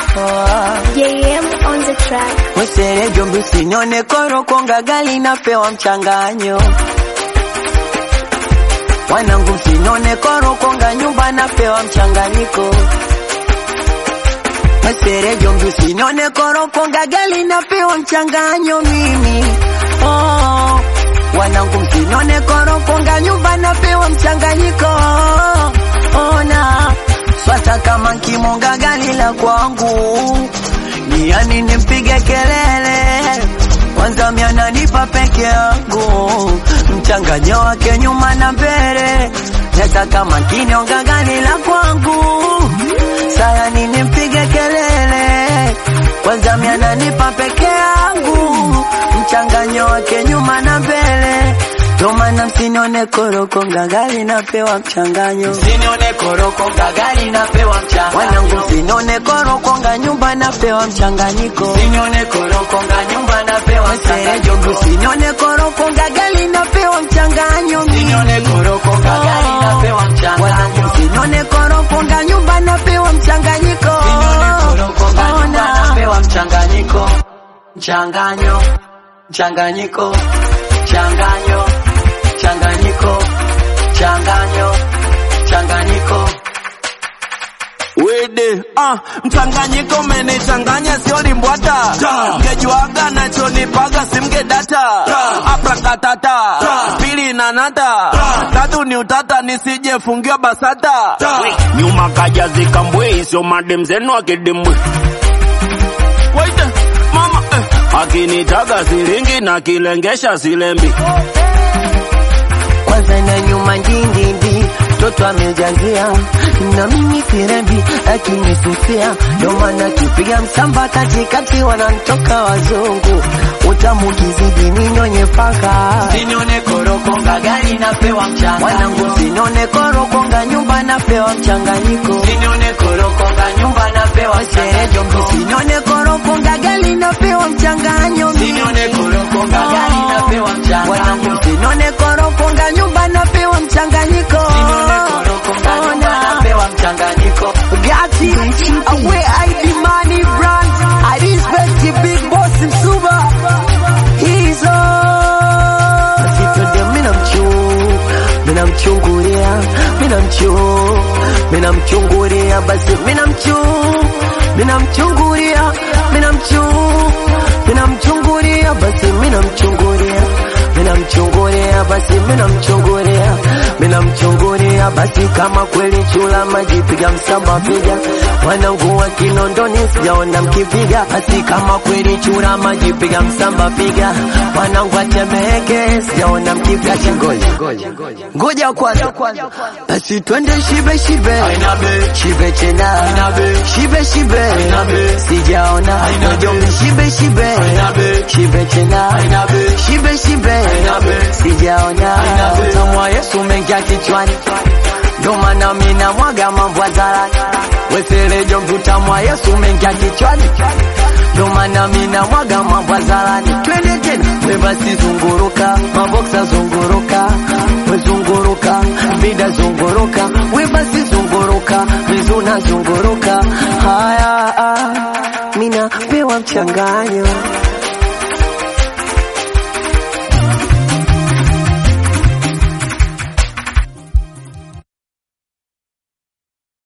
JM on the track. Wesere jombi usinione koro konga gali napewa mchanganyo Wanangu msinione koro konga nyumba napewa mchanganyiko Wesere jombi usinione koro konga gali napewa mchanganyo mimi oh. Wanangu msinione koro konga nyumba napewa mchanganyiko ona swata kama nkimonga gali la kwangu ni yani nimpige kelele kwanza miananipa peke yangu mchanganyo wake nyuma na mbele hata kama kinionga gani la kwangu sayani nimpige kelele kwanza miananipa peke yangu mchanganyo wake nyuma na mbele ndo maana msinione koroko ngagali napewa mchanganyo Msinione koroko gagali napewa mchanga. wanangu msinione koroko nga nyumba napewa mchanganyiko Msinione koroko ga nyumba napewa Serejo mchanga. msinione koroko ngagali napewa mchanganyo Msinione koroko gagali napewa mchanga. wanangu msinione koroko nga nyumba napewa mchanganyiko Msinione koroko ga nyumba Ona. napewa mchanganyiko. Mchanganyo. Mchanganyiko. Mchanganyo. Mchanganyiko. Mchanganyo. Mchanganyiko. Wede, ah, mchanganyiko umenichanganya sio limbwata Mgejuaga nachonipaga simgedata Aprakatata Pili na nata Tatu ni utata nisije fungiwa basata Nyuma kaja zikambwe sio madem zenu akidimwe Waite, mama eh. Akinitaga silingi na kilengesha silembi kwanza na nyuma ndindindi mtoto amejazia na mimi kirembi akinisusia ndo maana kipiga msamba katikati wanantoka wazungu utamu kizidi ninyonye paka Msinione koroko gagali napewa mchanga. wanangu sinone korokonga nyumba napewa mchanganyiko Msinione koroko ga nyumba napewa serejo mchanganyiko. msinone korokonga gali napewa mchanganyo Msinione koroko gagali napewa mchanga. wanangu sinone korokonga nyumba napewa mchanganyiko Msinione koroko ga nyumba Ona. napewa mchanganyiko. Gati, away ID money brand. I respect the big boss Msuba. He's on. Basi twende mina mchu, mina mchungulia, mina mchu, mina mchungulia, basi mina mchu, mina mchungulia, mina mchu, mina mchungulia, basi mina mchungulia, mina mchungulia, basi mina mchungulia, mina mchungulia, basi kama kweli chula maji piga msamba piga, wanangu wa Kinondoni sijaona mkipiga, basi kama kweli chula maji piga msamba piga, wanangu wa Temeke sijaona mkipiga chingoja, ngoja kwanza, basi twende shibe shibe, Ainabe. shibe tena, Ainabe. shibe shibe, Ainabe. sijaona Ainabe. Njombe shibe shibe, Ainabe. shibe tena, Ainabe. shibe shibe, Ainabe. sijaona Ainabe. utamu wa Yesu umeingia kichwani, ndo maana mimi namwaga mambo hadharani. Weserejo utamu wa Yesu umeingia kichwani, ndo maana mimi namwaga mambo hadharani. Twende tena, we basi zunguruka, maboksa zunguruka, we zunguruka, vida zunguruka, we basi zunguruka, vizuna zunguruka. Haya, ah, mimi napewa mchanganyo